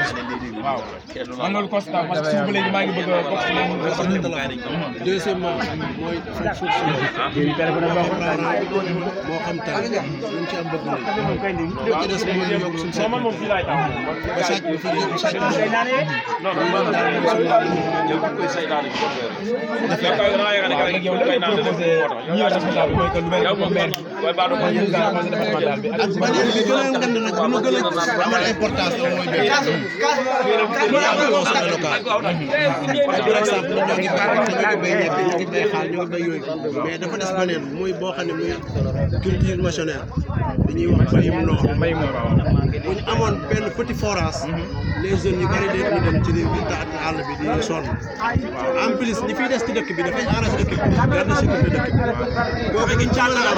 waaw man loolu constat parce que suuf ba léegi maa ngi bëgg a bokk ci leen deuxièmement mooy suuf suuf si moo xam taal luñ ci am bëgg nañ li ci des mooy yokk suñu sàcc man moom fii laay taw ba sàcc bi fi yokk sàcc bi non non non léegi yow li ngay proposé ñi nga responsable mooy que lu mel ni maire bi président conseil départemental bi ak beneen bi gën a ngand nag bi ñu gën a amal importance la mooy béy mooy am conseil local par exemple ñun ñoo ngi béy te ñu ngi béy ñebe ñu ngi béy xaal ñu ngi béy yooyu mais dafa des beneen muy boo xam ne muy culture machinaire dañuy wax mbayum noor mbay moom waaw bu ñu amoon benn petit forage les jeunes yu bëri dañuy dem ci réew mi taat àll bi di sonn waaw en plus ñi fiy des ci dëkk bi dafay arrangé dëkk bi garde sécurité dëkk bi boo ko ci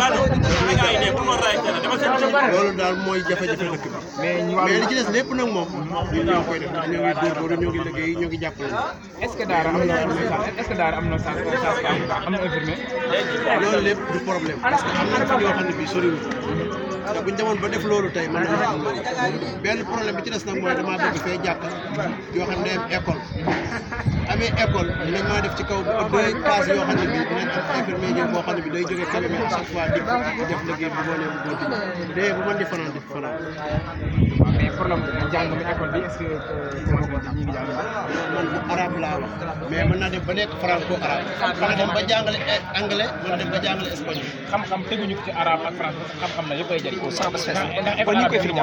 loolu daal mooy jafe-jafe dëkk bi mais ñu mais li ci des lépp nag moom ñun ñoo koy def ñoo ngi góorgóorlu ñoo ngi liggéey ñoo ngi jàppale est-ce que daara am na est-ce que daara am na sas sas am na infirmier loolu lépp du problème parce que am nañ fi ñoo xam ne bii soriwul te buñ demoon ba def loolu tey mën nañu am loolu benn problème bi ci des nag mooy damaa bëgg fee jàkk yoo xam ne am école amee école dinañ mën a def ci kaw deux classes yoo xam ne bii dinañ am infirmier ñëw boo xam ne bi day jógee Kébémer à chaque fois dikk def liggéey bu ngoonee bu góor dee bu mën di fanaan di fanaan waaw mais problème jàng mi école bi est-ce que commencé ñi ngi jàng man bu arabe laa wax mais mën naa dem ba nekk franco arabe mën na dem ba jàngale anglais mën na dem ba jàngale espagnol xam-xam teguñu ko ci arabe ak français parce que xam-xam na yëpp ay jëriñ ndax kon ñu ngi koy filmé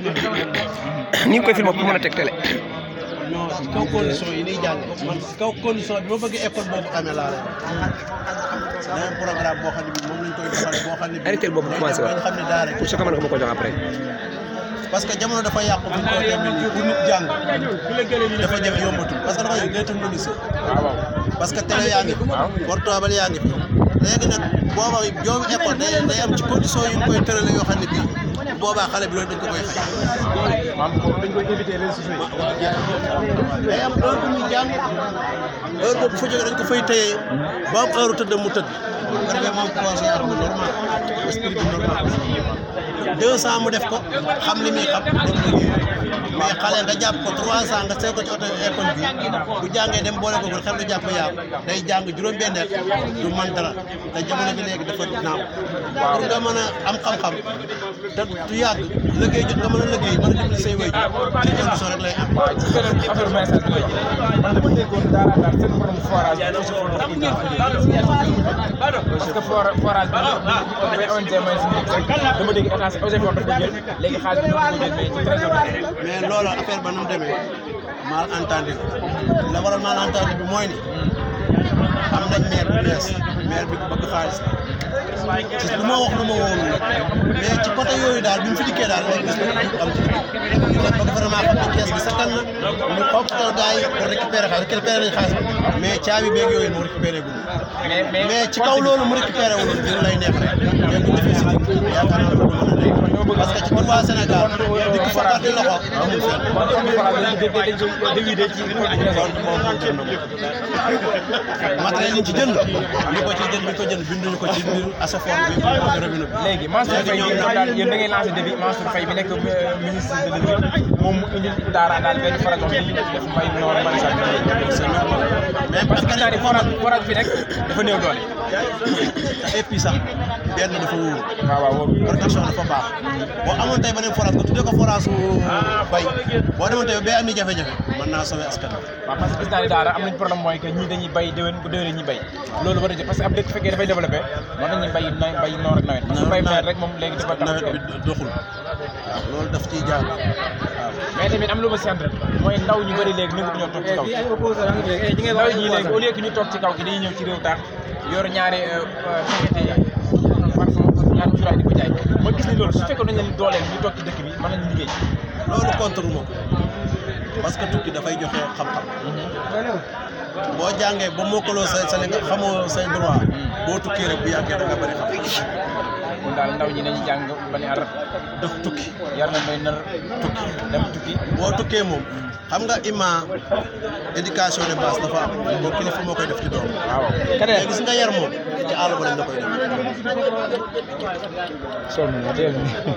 ni nga koy filmé pour mën a teg télé non si kaw condition yi niy jàng man si kaw condition bi ma bëgg école boobu amee laa lay wax day am programme boo xam ne bi moom lañ koy defal boo xam ne bi arrêté boobu commencé bañ wax xam ne daara pour ce que mën nga ma ko jox après parce que jamono dafa yàqu bu ñu koy demee nii pour nit jàng dafa jafe yombatul parce que dafa yëg day technologie parce que télé yaa ngi fi portable yaa ngi fi léegi nag booba joomu école day day am ci condition yu ñu koy tërale yoo xam ne bii boobaa xale bi loolu dañ ko koy fay maam dañ koy éviter réseaux sociaux yi day am heure bu muy jàng heure boobu fa jógee dañ ko fay téye ba am heure tëdd mu tëdd bu ko defee moom conseil ak bu normal esprit bi normal deux cent mu def ko xam li muy xam dem liggéey mais xale nga jàpp ko trois cent nga sew ko ci oto école bi bu jàngee dem boole ko xel du jàpp yaa day jàng juróom-benn at du man dara te jamono bi léegi dafa naaw pour nga mën a am xam-xam te du yàgg liggéey jot nga mën a liggéey mën a dimbali say wéy ci condition rek lay am waaw ci beneen affaire message bi man dama déggoon daara daal seen borom forage bi aussi foofu parce que for forage bi dafay ONG mooy si dama dégg état si OGF dafa ko jël léegi xaalis bi dafa ko jël mais ci trésor mais loolu affaire ba nu mu demee mal entendu la waral mal entendu bi mooy ni am nañ maire bu bees maire bi ku bëgg xaalis ci lu ma wax lu ma wóorul nag mais ci côté yooyu daal bi mu fi dikkee daal léegi gis nañ am ci dëkk bi ñu bëgg vraiment xam ne kees bi sakkan na ñu xoppatal gars yi pour récupérer xaalis récupérer nañ xaalis bi mais caabi beeg yooyu moo récupéré gu mais mais mais ci kaw loolu mu récupéré wu dina lay neex rek mais bu defee si yaakaar naa loolu mën na nekk parce que ci biir waa Sénégal dikk fa di loxo amul fenn kon kon forage dañ dañ dañ koy dévider ci trésor matériel yi ci jënd li ko ci jënd li ko jënd binduñu ko ci biir asafor bi robinet bi léegi Mansour Faye yéen daal yéen da ngay lancé défi Mansour Faye bi nekk ministre de l'économie moom mu indi daara daal benn forage bi def mbay noor maraîchage mais parce que gis naa ne forage forage bi rek dafa néew doole et puis sax benn dafa wóor waaw waaw wóor protection dafa baax boo amoon tey beneen forage ko tuddee ko forage su bay boo demoon tey bay am ni jafe-jafe mën naa sauver askan wi waaw parce que gis naa ne daara am nañ problème mooy que ñii dañuy bay déwén bu déwénee ñuy bay loolu war a jël parce que ab dëkk fekkee dafay développé war nañuy bay na bay noor ak nawet parce que bay nawet rek moom léegi dafa tax nawet bi doxul waaw loolu daf ciy jaar waaw mais tamit am lu ma sant mooy ndaw ñu bëri léegi nangu ñoo toog ci kaw ndaw ñi léegi au lieu que ñu toog ci kaw gi dañuy ñëw ci réew taax yor ñaari paquet parfum ñaari cuuraay di ko jaay ma gis ni loolu su fekkoon nañ leen dooleel ñu toog ci dëkk bi mën nañu liggéey loolu contre ma ko parce que tukki dafay joxe xam-xam boo jàngee ba mokkaloo say sa li nga xamoo say droit boo tukkee rek bu yàggee da nga bëri xam-xam kon daal ndaw ñi nañu jàng ba ne ar daf tukki yar na may nar tukki dem tukki boo tukkee moom xam nga ima éducation de base dafa am boo kilifa moo koy def ci doom waaw mais gis nga yar moom ci àll ba lañ la koy def sonn na teel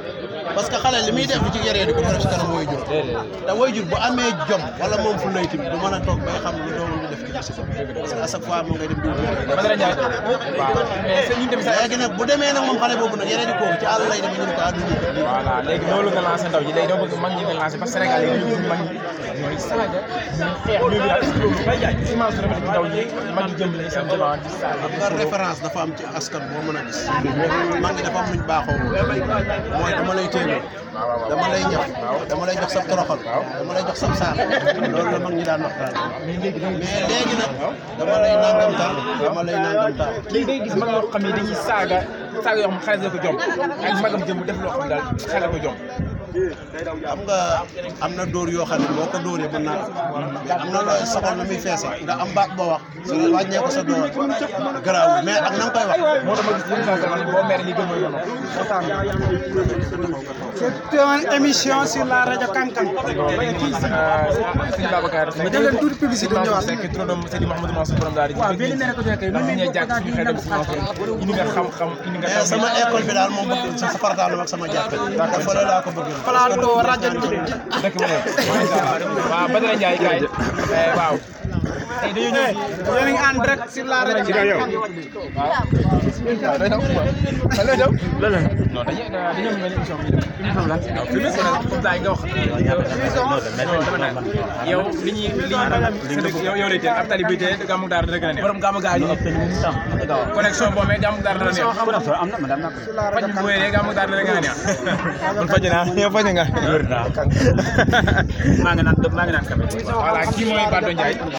parce que xale li muy def ci yaree di ko def ci kanam way jur te way jur bu amee jom wala moom fu lay tamit du mën a toog bay xam lu doomam di def ci musiba parce que à chaque fois mu ngay dem di wut Badara Ndiaye waaw mais sëñ ñu dem sa léegi nag bu demee nag moom xale boobu nag yaree di kooku ci àll lay dem ñu ne ko àdduna voilà léegi loolu nga lancé ndaw ñi léegi doo bëgg mag ñi nga lancé parce que Sénégal léegi ñu mag ñi ñooy saaga ñooy xeex ñooy daal est-ce que loolu bay jaay image su rafet ci ndaw ñi mag ñi jëm lañ seen jamono di saaga xam nga référence dafa am ci askan boo mën a gis mag ñi dafa am luñ baaxoo mooy dama lay téeméer dama lay ñëw dama lay jox sa toroxal dama lay jox sa saar loolu la mag ñi daan waxtaan mais léegi nag dama lay nangam taal dama lay nangam taal léegi day gis mag yoo xam ne dañuy saaga saaga yoo xam ne xale la ko jom ak magam jëm def loo xam ne daal xale la ko jom xam nga am na dóor yoo xam ne boo ko dóoree mën naa mais am na looy soxal na muy feese nga am baat boo wax su wàññee ko sa door garaaw mais ak na nga koy wax moo tax ma gis yenn saa yi boo mere li gën mooy yono C'est une émission sur la rajo Kankan. sëñ Babacar Seck Def leen tuuti publicité Sëñ ñëwaat. Mansour Seck turandoom Seydi Mouhamadou Mansour borom daal di waaw benn nee na ko fekkee ndax ñu jàkk suñu xel dem si Mansour indi nga xam-xam indi nga mais sama école bi daal moom bëgg sa sa farataal ak sama jàppe te fële laa ko bëggee plateau rajo dëkk bu ne waaw Badara Ndiaye kaay waaw tey dañu ñëw yéen a ngi en direct sur la rajo Kankan. waaw looy daw looy daw non dañuy dañoo mel ni émission bi émission la non fi mu ne comme ça nga wax non dama naan yow li ñuy li ñuy yow yow lay teel ab tali buy teel gàmmu daara dana gën a neex borom gàmmu gaa ñu connexion boo mais gàmmu daara dana neex faj bu wéyee gàmmu daara dana gën a neex man faj naa yow faj nga wér naa maa ngi naan maa ngi naan voilà kii mooy Bado Ndiaye